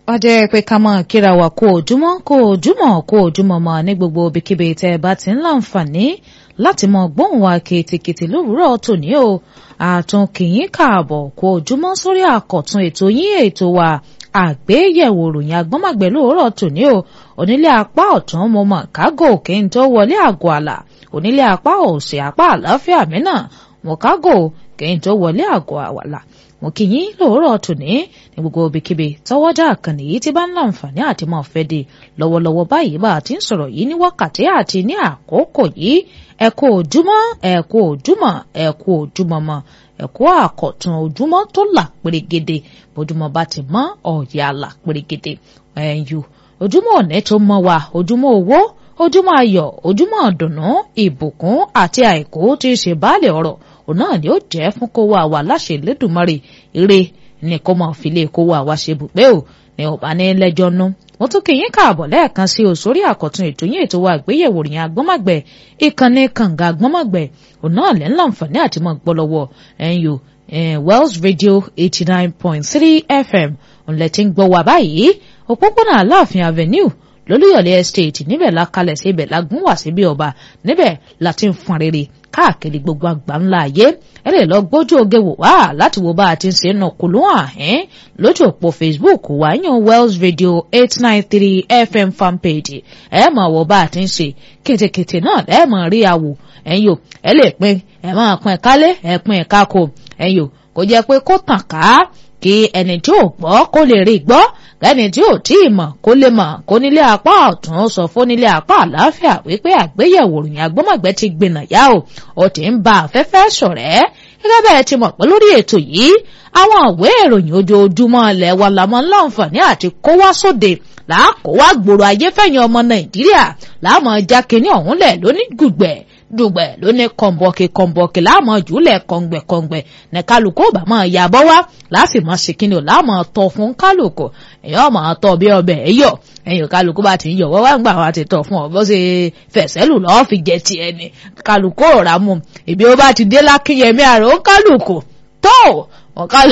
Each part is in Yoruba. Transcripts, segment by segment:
ọjọ́ pé ká máa kíra wa kó ojúmọ́ kó ojúmọ́ kó ojúmọ́ mọ́ ní gbogbo ibikíbi tẹ́ ẹ bá ti ń láǹfààní láti mọ gbóhùn wa kìtìkìtì lówùúrọ̀ tòní o àtún kìyín káàbọ̀ kó ojúmọ́ sórí àkọ̀tun ètò yín ètò wa àgbéyẹ̀wò ròyìn agbọ́mọ̀gbẹ́ lówùúrọ̀ tòní o onílé apá ọ̀tún mo mọ̀ kágò kí n tó wọlé àgọ́ àlà onílé apá òsì apá àláfíà mi náà mo kágò kí n tó wọlé àgọ́ àwàlà mo kí yín lóòrọ̀ tòní ní gbogbo ibikíbi tọwọ́jà àkànnì yìí ti bá ń láǹfààní àti máa fẹ́ de lọ́wọ́lọ́wọ́ báyìí bá a ti ń sọ̀rọ̀ yìí ní wákàtí àti ní àkókò yìí ẹ kú ojúmọ́ ẹ kú ojúmọ́ ẹ kú ojúmọ́ mọ́ ẹ kú àkọ̀tun ojúmọ́ tó là pérégede bójúmọ́ bá ti mọ́ ọ̀yà là pérégede ẹ̀yù ojúmọ́ ọ̀nẹ́ tó mọ́ wa ojúmọ́ owó ojúmọ́ ayọ̀ ojúmọ́ ọ̀dùnnú ìbùkún àti àìkú tí í ṣe baálé ọ̀rọ̀ òun náà ni ó jẹ́ fún kó wá wa láṣẹ lẹ́dùnmọ́rè ire ní kó máa fi lè kó wá wa ṣe bùgbé o ní ọba ní lẹ́jọ́ nú. mo tún kí yín káàbọ̀ lẹ́ẹ̀kan sí o sórí àkọ́tún ètò yín ètò wa àgbéyẹ̀wò rìn agbọ́mọ̀gbẹ̀ ìkànnì kànga agbọ́mọ̀gbẹ̀ òun náà lẹ́ ń láǹfààní àti mọ̀ gbọ́ lọ́wọ́ ẹ̀yìn o Wells Radio eighty nine point three FM òun lẹ́ ti ń gbọ́ wa báyìí òpópónà Aláàfin Avenue lólúyọ̀lé estate níbẹ̀ la kalẹ̀ sí ibẹ̀ la gún wá sí bí ọba níbẹ̀ la ti ń fọn rere káàkiri gbogbo àgbà ńlá ayé ẹ lè lọ gbójú oge wò wá láti wo bá a ti ń ṣe nà kúlú àhín lójú òpó facebook wa yan wells radio eight nine three fm fanpage ẹ mọ̀ wọ bá a ti ń ṣe kètèkètè náà ẹ mọ̀ rí àwò ẹ̀yin o ẹ lè pín ẹ máa pín kálé ẹ pín kákò ẹ̀yin o kò jẹ́ pé kó tàn ká kí ẹni tí ò gbọ́ kó lè rí gbọ́ kẹ́ni tí ò tí ì mọ̀ kó lè mọ̀ kó nílé apá ọ̀tún sọ fún nílé apá àlàáfíà wípé àgbéyẹ̀wò ròyìn agbọ́mọ̀gbẹ́ ti gbìnà yá o ó ti ń ba afẹ́fẹ́ ṣọ̀rẹ́ gẹ́gẹ́ bẹ́ẹ̀ ti mọ̀ pé lórí ètò yìí àwọn ìwé ìròyìn ojoojúmọ́ ilẹ̀ wa làmọ́ láǹfààní àti kó wá sóde làákó wá gbòòrò ayé fẹ̀yìn ọmọ nàìjíríà láàmú ọjà kínní ọ̀hún lẹ̀ lóní gbùgbẹ̀ dùgbẹ̀ lóní kọ̀ǹbọ̀kì kọ̀ǹbọ̀kì láàmú jùlẹ̀ kọ̀ǹgbẹ̀ kọ̀ǹgbẹ̀ ní kálukú bá máa yà bọ́ wá láti máa ṣe kínní o láàmú tọ́ fún kálukú èèyàn máa tọ́ bí ọbẹ̀ ẹ̀yọ̀ ẹ̀yìn kálukú bá ti ń yọ̀ wọ́wọ́ gbà wá ti tọ̀ fún ọ bó ṣe fẹ̀sẹ̀ lù lọ́ọ́ fi jẹ tiẹ̀ ni kálukú ò rà mú ìbí ó bá ti dé lákínyẹmí àrò kálukú tó ọ̀kálù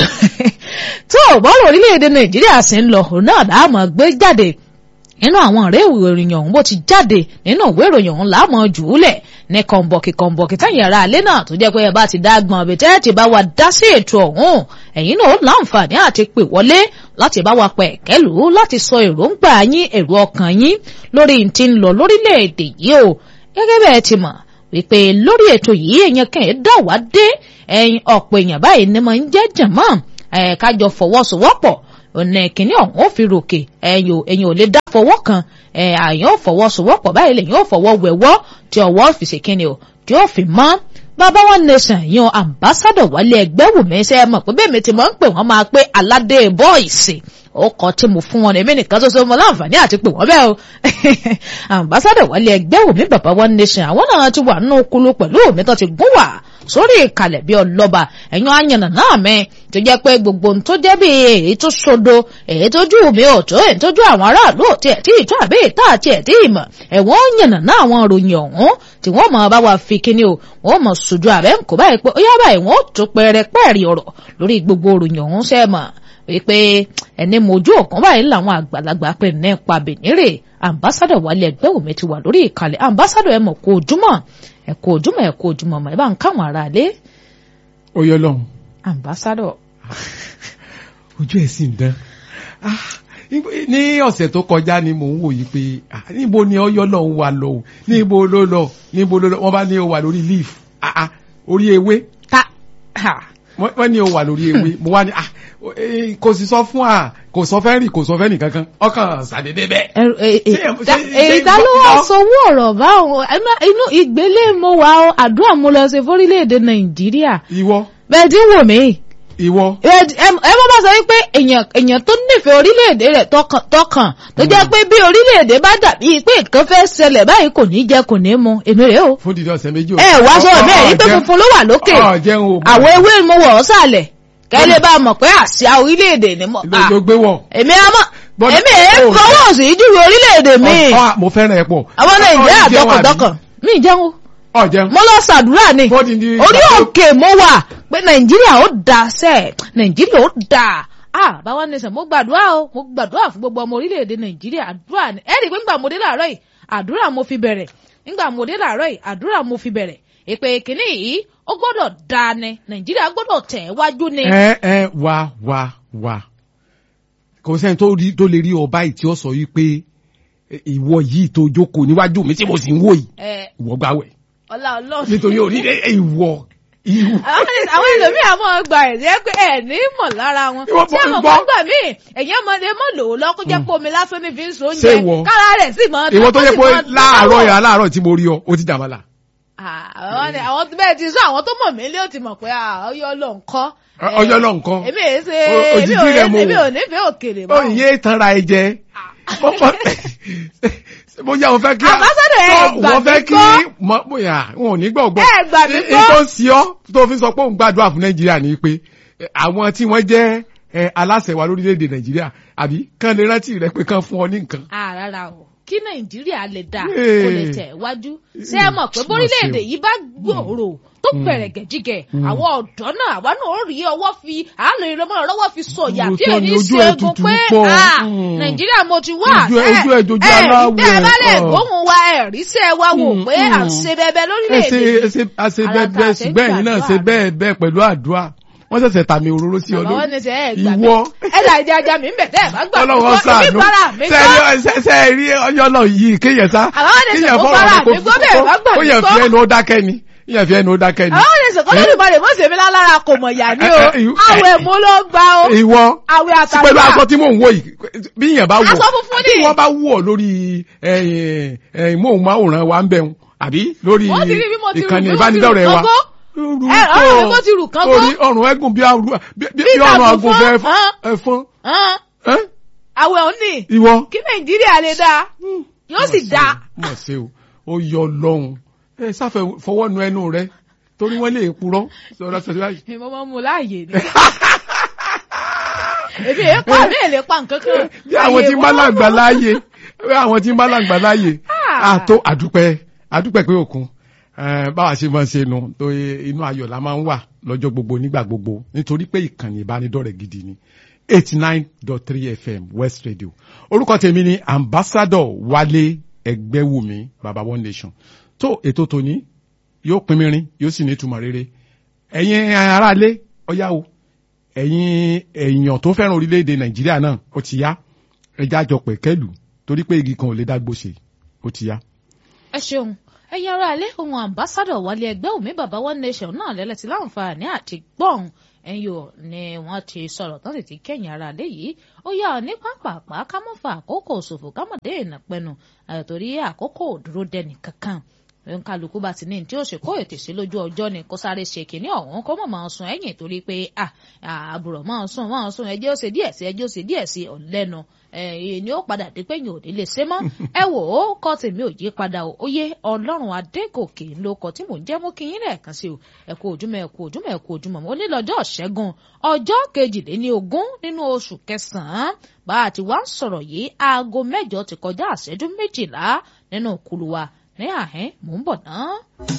tó bọ́ọ̀lù orílẹ̀-èdè nàìjíríà sì ń lọ òun náà láàmú gbé jáde nínú àwọn ọ̀rẹ́ ìròyìn ọ̀hún bó ti jáde nínú ìwé ìròyìn ọ̀hún láàmú jùúlẹ̀ ní kọ̀ǹbọ̀kì kọ̀ǹbọ̀kì tẹ̀yìn ara alẹ́ náà tó jẹ́ pé ẹ bá ti dá gbọ̀n ọ̀bẹ tẹ́ ti bá wa dá sí ètò ọ̀hún ẹ̀yin náà ó láǹfààní àti pè wọlé láti bá wa pẹ̀ kẹ́lù láti sọ èròǹgbà yín èrò ọkàn yín lórí ti ń lọ lórílẹ̀‐èdè yìí o gẹ́gẹ́ bẹ́ẹ̀ ti mọ̀ wípé lórí ètò yìí èèyàn kàn dá wá dé ẹ̀yin ọ̀pọ̀ èèyàn báyìí ni mo ń jẹ́ jàmọ́ ẹ̀ kájọ fọwọ́sowọ́pọ̀ ọ̀nà ìkíní ọ̀hún ó fi ròkè ẹ̀yìn ẹ̀yìn ò lè dá fọwọ́ kan àyàn ò fọwọ́sowọ́pọ̀ báyìí lẹ́yìn ò fọwọ́ wẹ̀wọ́ tí ọwọ́ fi ṣe kíni o tí ó fi mọ́ bàbá wọn nation yan ambassadọ̀ wálé ẹgbẹ́ wù mí sẹ́ mọ̀ pé bẹ́ẹ̀ mi ti mọ̀ ń pè wọ́n máa pé aládé bọ́ìsì ó kọ́ tí mo fún wọn ní èmi nìkan tó so mo láǹfààní àti pè wọ́n bẹ́ẹ̀ o ambassadọ̀ wálé ẹgbẹ́ wù mí bàbá wọn nation àwọn náà ti wà nínú kulu pẹ̀lú omi tó ti gún wà sórí ìkàlẹ̀ bí ọlọ́ba ẹ̀yàn àyànnà náà mẹ́ tó jẹ́ pé gbogbo ohun tó jẹ́ bí èyí tó sodo èyí tó jù mí ò tó èyí tó jù àwọn aráàlú òtí ẹ̀ tí ìtú àbí ìta àti ẹ̀ tí ìmọ̀ ẹ̀wọ̀n yànnà náà àwọn ròyìn ọ̀hún tí wọ́n mọ̀ bá wa fi kíní o wọ́n mọ̀ sojú àbẹ́ ń kó báyìí pé ó yá báyìí wọ́n tó pẹ́ẹ́rẹ́pẹ́ẹ́rì ọ̀rọ̀ lórí gbogbo ròyìn ọ̀hún sẹ́ẹ̀mọ̀ wípé ẹni mojú ọ̀kan báyìí làwọn àgbàlagbà pé nípa bìnírè ambassadọ wálé ẹgbẹ́ òmí ti wà lórí ìkàlẹ̀ ambassadọ ẹ mọ̀ kó ojúmọ́ ẹ kó ojúmọ́ ẹ kó ojúmọ́ mọ̀ ẹ bá ń káwọn ará lé. ó yọ lọ́hùn. ambassadọ. ojú ẹ̀ sì ń dán ní ọ̀sẹ̀ tó kọjá ni mò ń wòye pé níbo ni ọyọ lọ́hùn wà lọ o níbo ló lọ níbo ló lọ wọ́n bá ní o wà lórí leaf orí ewé wọ́n ní o wà lórí ewé mo wá ní kò sì sọ fún wa kò sọ fẹ́ rìn kò sọ fẹ́ nìkankan ọkàn ṣàdédé bẹ́ẹ̀. èyí ta ló wá sanwó ọ̀rọ̀ báwọn inú ìgbélé mo wà ó àdúrà mo lọ sí fórílẹ̀-èdè nàìjíríà. ìwọ. bẹ́ẹ̀ tí ń wò mí. ìwọ. ẹ mọ́ bá sọ wípé èèyàn èèyàn tó nífẹ̀ẹ́ orílẹ̀-èdè rẹ̀ tọkàn tọkàn tó jẹ́ pé bí orílẹ̀-èdè bá dàbí pé nǹkan fẹ́ ṣẹlẹ̀ báyìí kò ní jẹ kò ní mu èmi rèé o. fún dídí ọ̀sẹ̀ méjì. ẹ wá sọ bẹ́ẹ̀ rí pé funfun ló wà lókè àwọn ewé mo wọ̀ ọ́ sàlẹ̀ kẹ́lẹ́ bá mọ̀ pé àṣà orílẹ̀-èdè ni mo. ló gbé wọ̀. èmi àmọ́ èmi èé fọwọ́ sí júwe orílẹ̀-èdè mi. mo fẹ́ràn ẹ̀ pọ̀. àwọn nàìjíríà dọkàndọkàn mi jẹun ọ̀jẹun. mo lọ ṣàdúrà ni Fọ́dí ní- orí òkè mo wà pé nàìjíríà ó da sẹ́ nàìjíríà ó da ah báwa nation mo gbàdúrà o mo gbàdúrà fún gbogbo ọmọ orílẹ̀-èdè nàìjíríà àdúrà ni ẹ rí i pé nígbà mo dé láàárọ̀ yìí àdúrà mo fi bẹ̀rẹ̀ nígbà mo dé láàárọ̀ yìí àdúrà mo fi bẹ̀rẹ̀ èpè kìíní yìí ó gbọ́dọ̀ dáa ni nàìjíríà gbọ́dọ̀ tẹ̀ wájú ni. ẹ ẹ wá wá wá kò sẹ́ni tó rí- tó lè rí ọba yìí tí ó sọ yìí pé ẹ, ìwọ yìí tó jókòó níwájú mi tí mo sì ń wò yìí ẹ ìwọ gbàwẹ̀ ọlá ọlọ́run. nítorí orí ẹ, ẹ, ìwọ ìwọ. àwọn ẹni- àwọn ẹlòmíì àmọ́ gba ẹ̀rí pé ẹ̀ ní mọ̀ lára wọn Ìwọ tí àwọn gbọ́- kan gbà míì ẹ̀yìn ọmọdé mọ̀ lò ó lọ́kọ́ jẹ́ pé omi lásán ní fi ń so Ṣé oúnjẹ ìwọ? kára rẹ̀ sì mọ́ ìwọ tó ó yẹ sì pé mọ́ láàárọ̀ dáwọ́. yà láàárọ̀ tí mo rí ọ ó ti jàmàlà. àwọn ni àwọn bẹ́ẹ̀ ti sọ àwọn tó mọ̀ mí lé ó ti mọ̀ pé ah, ọyọ́ ló ń kọ́. Ọ- ọyọ́ ló ń kọ́. èmi èé ṣe O- èmi òjijì ò rẹ̀ mo èmi wò. ò nífẹ̀ẹ́ òkèlè ó yé tanra ẹ jẹ Mo- mo- mo yà wọ́n fẹ́ kí Ambassador, ẹ wọ́n- gbà wọ́n fẹ́ mí kí gbọ́. mọ bóyá wọn ò ní gbọ́ gbọ́ Ẹ gbà mí Ní- gbọ́. ní tó ń sí ọ tó fi sọ pé òun gbàdúrà fún nàìjíríà ni pé eh, àwọn tí wọ́n jẹ́ eh, aláṣẹ wa lórílẹ̀‐èdè nàìjíríà àbí kán lè rántí rẹ pé kán fún ọ ní nǹkan. Ah, rárá o kí nàìjíríà lè dà Hey. kó lè tẹ̀ wájú ṣé ẹ mọ̀ pé bórílẹ̀-èdè yìí bá gbòòrò tó bẹ̀rẹ̀ gẹ̀jígẹ̀ àwọn ọ̀dọ́ náà àwa náà ó rí ọwọ́ fi àálò ìrọmọ́ lọ́wọ́ fi sọ̀yà tí ò Òótọ́ ní ni, ojú ẹ̀ ṣẹ́gun tutù pé pọ̀. ah, Mm. nàìjíríà mo ti wá Ojú ẹ̀- ojú ẹ̀ dojú ẹ aláwọ̀ ẹ bá lè ẹ̀, gbóhùn wa ẹ̀ rí sí ẹ wá wò Mm, pé à ń mm. ṣe bẹbẹ ẹ lórílẹ̀-èdè ṣe ẹ yìí ṣe a ṣe Ara bẹ́ẹ̀ ta bẹ́ẹ̀ ṣe ń ṣùgbọ́n ẹ̀yin náà ṣe gbàdúrà. bẹ́ẹ̀ bẹ́ẹ̀ pẹ̀lú àdúrà wọ́n ṣẹ̀ṣẹ̀ tàmì òróró sí ọ bàbá wọn lórí ní sẹ ẹ gbà mí ìwọ ẹ là jẹ ajá mi ń bẹ tẹ ẹ bá gbà mí ọlọ́wọ́ gbọ́ sànú èmi bára mi gbọ́ ṣe ẹ rí ọyọ́ náà yìí kéèyàn sá Àwọn ọ̀dẹ̀ kéèyàn sọ̀kò fọ̀rọ̀ bára rẹ̀ kó mi gbọ́ bẹ́ẹ̀ bá gbà kó mí yẹn gbọ́. fi ẹnu ó dákẹ́ ni yẹn fi ẹnu ó dákẹ́ ni. àwọn ènìyàn kan lórí ìbọn rẹ̀ mọ̀ sèmi lálára kò mọ̀ yà ní o Ẹ, ẹ, ìwọ- àwẹ̀ mú ló gbà o ìwọ àwẹ̀ àtàlùfà pẹ̀lú aṣọ tí mò ń wò yìí bí yẹn bá wọ̀ Aṣọ funfun ni. tí wọ́n bá wọ̀ lórí ẹ̀yìn ẹ̀yìn móhùnmáwòrán wa ń bẹ̀rù àbí lórí Wọ́n ti rí bí mo ti rù, ìkànnì bí mo ti rù ìbánidọ́rẹ̀ẹ́ wa. kọ́kọ́. Rú Ẹ, tó. ọrùn mi bó ti rù kán Orí ọrùn ẹ̀gùn bí arú- bí- bí- bí Bí ọrùn ìtàkùn àgùnfẹ́ fún, hàn. ẹ̀fọn. Hàn, Ẹ́? àwẹ̀ òun ni Ìwọ. kí nàìjíríà lè dáa yóò sì dáa mọ̀ sí o ó yọ lọ́hùn ẹ sáfẹ́ fọwọ́ nu ẹnu rẹ torí wọ́n lè purọ́ sọ̀rọ̀ sọ̀rọ̀ báyìí. mo máa ń mu láàyè ni èmi èé pa mi èlé pa nǹkan kan bí àwọn tí ń bá làgbà láàyè bí àwọn tí ń bá làgbà láàyè Ah. àtó àdúpẹ́ àdúpẹ́ pé òkun Eh, báwa ṣe máa ń ṣe nu tó inú ayọ̀ la máa ń wà lọ́jọ́ gbogbo nígbà gbogbo nítorí pé ìkànnì ìbánidọ́rẹ̀ gidi ni eighty nine dot three fm west radio orúkọ tèmi ni ambassador wálé ẹgbẹ́wùmí baba one nation tó ètò tòní yóò pín mìírín yóò sì ní ìtumọ̀ rere ẹ̀yin aráalé ọ̀yá o ẹ̀yin èèyàn tó fẹ́ràn orílẹ̀-èdè nàìjíríà náà ó ti yá ẹja jọ pẹ̀kẹ́lù torí pé igi kan ò lè dágbó ṣe ó ti yá. ẹ ṣeun ẹ̀yin ará ilé ohun ambassadọ wálé ẹgbẹ́ òmí bàbá one nation náà lẹ́lẹ́tì láǹfààní àti gbọ́n ẹ̀yin ò ní wọ́n ti sọ̀rọ̀ tán sì ti kẹ́yìn ará ilé yìí ó yá ọ ní pápápá ká mọ́ fa àkókò ṣòfò ká mọ̀ dé ìnà pẹnu àtòrí àkókò ò dúró dẹni kankan kálukú bá ti ní tí ó ṣe kó ètè sí lójú ọjọ́ ni kó sáré ṣe kínní ọ̀hún kó mọ̀ máa sun ẹ̀yìn torí pé àbùrọ̀ máa sun máa sun ẹjẹ́ ó ṣe díẹ̀ sí ẹjẹ́ ó ṣe díẹ̀ sí ọ̀lẹ́nu ẹ̀yìn ni ó padà dé pé yìí ò ní lè ṣe mọ́ ẹ wò ó kọ́ tèmi ò yí padà o ó yé ọlọ́run adégòkè ló kọ tí mò ń jẹ́ mú kí yín lẹ́ẹ̀kan sí o ẹ kú ojúmọ́ ẹ kú ojúmọ́ ẹ kú ojúmọ́ mo ní lọ́jọ́ ṣẹ́gun ọjọ́ kejìléní ogún nínú oṣù kẹsàn-án bá a ti wá ń sọ̀rọ̀ yìí aago mẹ́jọ ti kọjá àṣẹ́jú méjìlá nínú kulu wa ní àhín mò ń bọ̀ náà.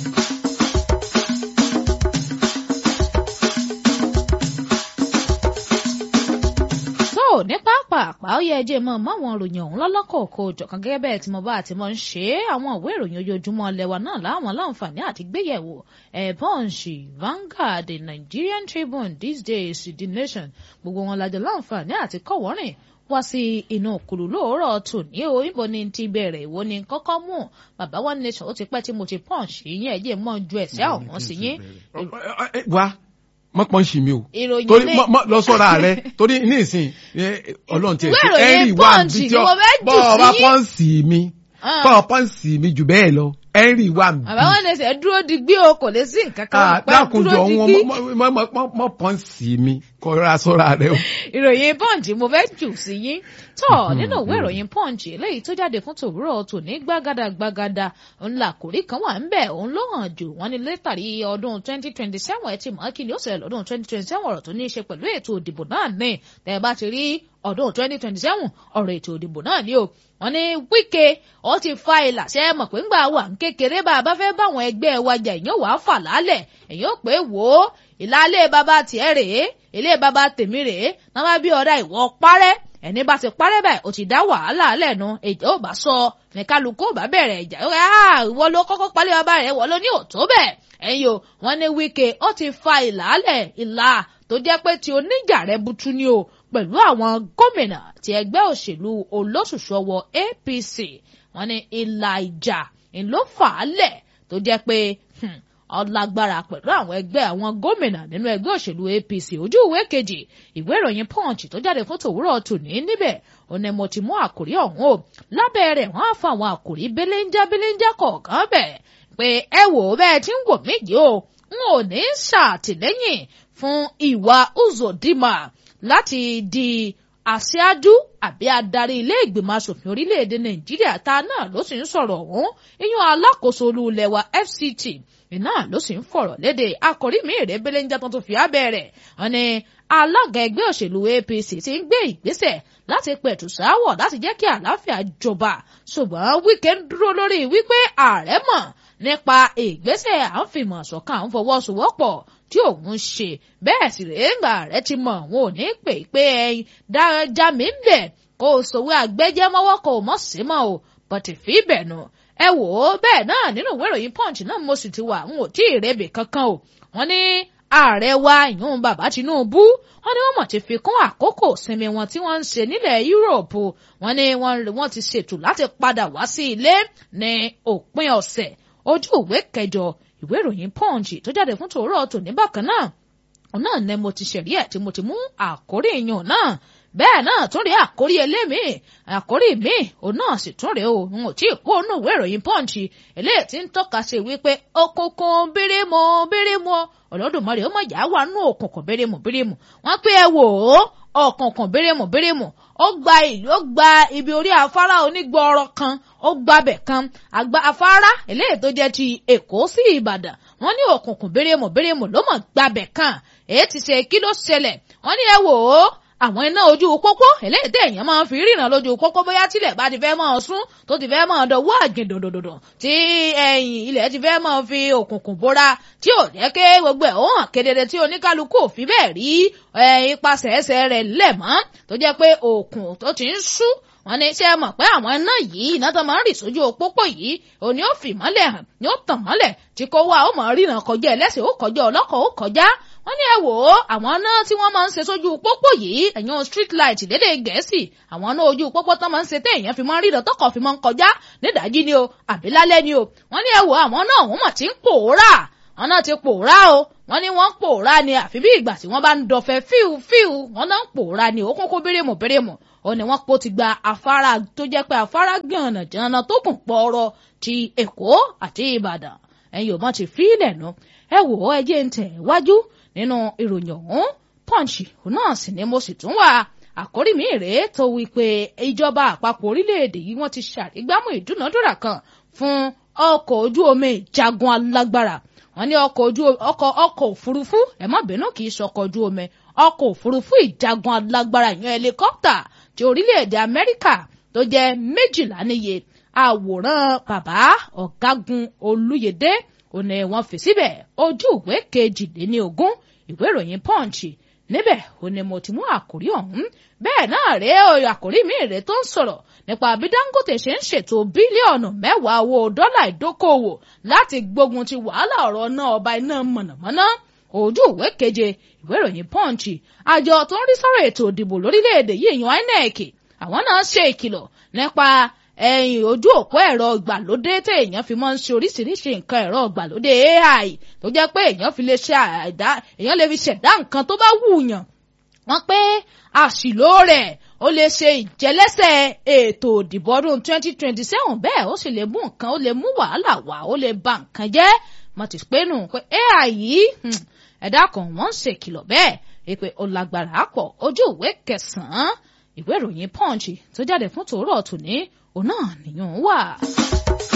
tó ní pápápá ó yẹ ẹjẹ mọ máwọn ìròyìn ọ̀hún lọ́lọ́kọ̀ọ̀kọ̀ òjọ̀kan gẹ́gẹ́ bẹ́ẹ̀ tí mo bá àti mọ̀ ń ṣe é àwọn ìwé ìròyìn ojoojúmọ́ lẹ́wà náà láwọn láǹfààní àti gbéyẹ̀wò ẹ̀ Punch Vanguard The Nigerian Tribune These Days The Nation gbogbo wọn lájọ láǹfààní àti kọ̀wọ́rìn wá sí inú òkúlù lóòrọ̀ tòní o ìbò ni ti bẹ̀rẹ̀ ìwọ ni kọ́kọ́ mú bàbá one nation ó ti pẹ́ tí mo ti Punch yín ẹ̀jẹ̀ mọ́ ju ẹ̀sẹ̀ àwọn sí yín. wá mọ pọ́n sí mi o ìròyìn torí ní mọ lọ sọ́ra rẹ torí ní ìsìn ọlọ́run tiẹ̀ Ìwé ìròyìn ẹ̀rì wà Punch níbi ni mo fẹ́ jù bọ́ ọ bá sí. pọ́ǹsì mi Ah. bọ́ ọ pọ́ǹsì mi jù bẹ́ẹ̀ lọ ẹ̀rì wà níbi. bàbá one nation dúró digbí o kò lè sí nǹkan kan Ah, pẹ́ dákunjọ dúró wọn digbí. mọ- mọ- mọ- mọ pọ́ǹsì mi kọ́ra sọ́ra rẹ o. ìròyìn punch mo fẹ́ jù sí yín tọ́ nínú ìwé ìròyìn punch eléyìí tó jáde fún tòwúrọ̀ tòní gbàgàdà gbàgàdà ńlá kòrí kan wà ńbẹ̀ òun ló hàn jù wọ́n ní létàrí ọdún 2027 ẹ̀ ti mọ̀ kí ni ó ṣẹlẹ̀ lọ́dún 2027 ọ̀rọ̀ tó ní í ṣe pẹ̀lú ètò ìdìbò náà ní tẹ́ ẹ bá ti rí ọdún 2027 ọ̀rọ̀ ètò ìdìbò náà ní o wọ́n ní Wike ó ti fa ìlà ṣe é mọ̀ pé ńgbà wà ń kékeré bá a bá fẹ́ báwọn ẹgbẹ́ wa jà èèyàn wàá fà lálẹ̀ èèyàn pé wò ó ìlà ilé bàbá tiẹ̀ rèé ilé bàbá tèmi rèé náà bá bí ọ̀dà ìwọ parẹ́ ẹni bá ti parẹ́ báyìí ó ti dá wàhálà lẹ́nu ìjà ò bá sọ ní kálukú ò bá bẹ̀rẹ̀ ìjà ó rẹ̀ á ìwọ ló kọ́kọ́ palẹ̀ bàbá rẹ̀ ìwọ ló ní òtó bẹ́ẹ̀ ẹ̀yin o wọ́n ní Wike ó ti fa ìlàálẹ̀ ìlà tó jẹ́ pé ti oníjà rẹ̀ butu ni o pẹ̀lú àwọn gómìnà ti ẹgbẹ́ òṣèlú olóṣùṣù ọwọ́ APC wọ́n ní ìlà ìjà ló fà á lẹ̀ tó jẹ́ pé ọlágbára pẹ̀lú àwọn ẹgbẹ́ àwọn gómìnà nínú ẹgbẹ́ òṣèlú APC ojú ìwé kejì ìwé ìròyìn Punch tó jáde fún tòwúrọ̀ tòní níbẹ̀ ó ní mo ti mú àkòrí ọ̀hún o lábẹ́ rẹ̀ wọ́n á fa àwọn àkòrí belenja belenja kọ̀ọ̀kan bẹ̀ pé ẹ wò ó bẹ́ẹ̀ tí ń wò mí yìí o n ò ní ṣàtìlẹ́yìn fún ìwà Uzodinma láti di aṣáájú àbí adarí ilé ìgbìmọ̀ asòfin orílẹ̀-èdè Nàìjíríà ta náà ló sì ń sọ̀rọ̀ ọ̀hún iyún alákòóso olú ilẹ̀ wa FCT iná ló sì ń fọ̀rọ̀ léde akọ̀rí mi rèé belenja tó tún fi abẹ́ rẹ̀ wọ́n ní alága ẹgbẹ́ òṣèlú APC ti ń gbé ìgbésẹ̀ láti pẹ̀tù sáwọ̀ láti jẹ́ kí àlàáfíà jọba ṣùgbọ́n Wike ń dúró lórí wípé ààrẹ mọ̀ nípa ìgbésẹ̀ à ń fìmọ̀ ṣọ̀kan à ń fọwọ́sowọ́pọ̀ tí òun ṣe bẹ́ẹ̀ sì rèé ńgbà rẹ ti mọ̀ òun ò ní pè pé ẹyin dáradá mi ń bẹ̀ kó o sòwé àgbẹ́jẹ́ mọ́wọ́ kó o mọ̀ sí mọ́ o bọ̀tì fi bẹ̀ nù ẹ wò ó bẹ́ẹ̀ náà nínú ìwé ìròyìn punch náà mo sì ti wà n ò tí ì rẹ́bì kankan o wọ́n ní ààrẹ wa ìyún bàbá Tinubu wọ́n ní wọ́n mọ̀ ti fi kún àkókò sinmi wọn tí wọ́n ń ṣe nílẹ̀ Yúróòpù wọ́n ní wọ́n ti ṣètò láti padà wá sí ilé ní òpin ọ̀sẹ̀ ojú ìwé kẹjọ ìwé ìròyìn punch tó jáde fún tòórọ́ tòní bákan náà òun náà ni mo ti ṣẹ̀rí ẹ̀ tí mo ti mú àkórí ìyàn náà bẹ́ẹ̀ náà tún rí àkórí elémi àkórí mi òun náà sì tún rèé o n ò tí ì kó inú ìwé ìròyìn punch eléyìí tí ń tọ́ka sí wípé òkùnkùn bírímù bírímù Olódùmarè ó mọ̀ yá wà nú òkùnkùn bírímù bírímù wọ́n pé ẹ wò ó òkùnkùn bírímù bírímù ó gba ìlú ó gba ibi orí afárá onígbọrọ kan ó gbabẹ̀ kan àgbà afárá eléyìí tó jẹ́ ti Èkó sí Ìbàdàn wọ́n ní òkùnkùn bírímù bírímù ló mọ̀ gbabẹ̀ kan èyí ti ṣe kí ló ṣẹlẹ̀ wọ́n ní ẹ wò ó àwọn iná ojú pópó eléyìí tẹ èèyàn máa ń fi ríran lójú pópó bóyá tílẹ̀ bá ti fẹ́ máa sún tó ti fẹ́ máa dọ̀wọ́ àjìn dòdòdòdò tí ẹ̀yìn ilẹ̀ ti fẹ́ máa fi òkùnkùn bóra tí ò jẹ́ ké gbogbo ẹ̀ ó hàn kedere tí oníkálukú ò fi bẹ́ẹ̀ rí ipasẹ̀ ẹsẹ̀ rẹ̀ lẹ̀ mọ́ tó jẹ́ pé òkùn tó ti ń sú wọ́n ní ṣé ẹ mọ̀ pé àwọn iná yìí iná tó máa ń rì sójú òpópó yìí òní ó fi mọ́lẹ̀ hàn ní ó tàn mọ́lẹ̀ tí kò wá ó máa ríran kọjá ẹlẹ́sìn ó kọjá ọlọ́kọ̀ ó kọjá wọ́n ní ẹ wò ó àwọn náà tí wọ́n máa ń ṣe sójú pópó yìí ẹ̀yàn street light lédè gẹ̀ẹ́sì àwọn náà ojú pópó tán máa ń ṣe téèyàn fi máa ń ríran tọkọ̀ fi máa ń kọjá nídàájí ni o àbí lálẹ́ ni o wọ́n ní ẹ wò àwọn náà wọ́n mọ̀ tí ń pòórà wọ́n náà ti pòórá o wọ́n ní wọ́n pòórá ni àfi bí ìgbà tí wọ́n bá ń dọ̀fẹ́ fíu fíu wọ́n náà ń pòórá ni ó kún kó bérémù bérémù ó ní wọ́n pò ti gba afárá tó jẹ́ pé afárá gbọ̀nà jàǹnà tó kùn pọ̀ọ̀rọ̀ ti Èkó àti Ìbàdàn ẹ̀yin ò mọ̀ ti fi ilẹ̀ nu ẹ wò ó ẹ jẹ́ ń tẹ̀ wájú nínú ìròyìn ọ̀hún Punch òun náà sì ni mo sì tún wà àkórí mi rèé tó wí pé ìjọba àpapọ̀ orílẹ̀-èdè yìí wọ́n ti ṣàrígbámú ìdúnàdúrà kan fún ọkọ̀ ojú omi ìjagun alágbára wọ́n ní ọkọ̀ ojú ọkọ̀ ọkọ̀ òfurufú ẹ má bínú kì í ṣọkọ̀ ojú omi ọkọ̀ òfurufú ìjagun alágbára ìyẹn helicopter ti orílẹ̀-èdè Amẹ́ríkà tó jẹ́ méjìlá níye àwòrán bàbá ọ̀gágun Olúyẹdé òní wọ́n fi síbẹ̀ ojú ìwé kejìléníogún ìwé ìròyìn Punch níbẹ̀ òní mo ti mú àkórí ọ̀hún bẹ́ẹ̀ náà rèé àkórí mi rèé tó ń sọ̀rọ̀ nípa bí Dangote ṣe ń ṣètò bílíọ̀nù mẹ́wàá owó dọ́là ìdókòwò láti gbógun ti wàhálà ọ̀rọ̀ náà ọba iná mọ̀nàmọ́ná ojú ìwé keje ìwé ìròyìn Punch àjọ tó ń rí sọ̀rọ̀ ètò ìdìbò lórílẹ̀‐èdè yìí yan INEC àwọn náà ṣe ìkìlọ̀ nípa ẹ̀yìn ojú òpó ẹ̀rọ ìgbàlódé tí èèyàn fi máa ń ṣe oríṣiríṣi nǹkan ẹ̀rọ ìgbàlódé AI tó jẹ́ pé èèyàn fi lè ṣe àdá èèyàn lè fi ṣẹ̀dá nǹkan tó bá wùyàn wọ́n pé àṣìlò rẹ̀ ó lè ṣe ìjẹ́lẹ́sẹ̀ ètò ìdìbò ọdún 2027 bẹ́ẹ̀ ó sì lè mú nǹkan ó lè mú wàhálà wá ó lè ba nǹkan jẹ́ mo ti pé nù pé AI yìí ẹ̀dá kan wọ́n ń ṣèkìlọ̀ bẹ́ẹ̀ èpè ó lágbára pọ̀ ojú ìwé kẹsàn-án ìwé ìròyìn Punch tó jáde fún tòórọ̀ tòní òun náà nìyẹn wà.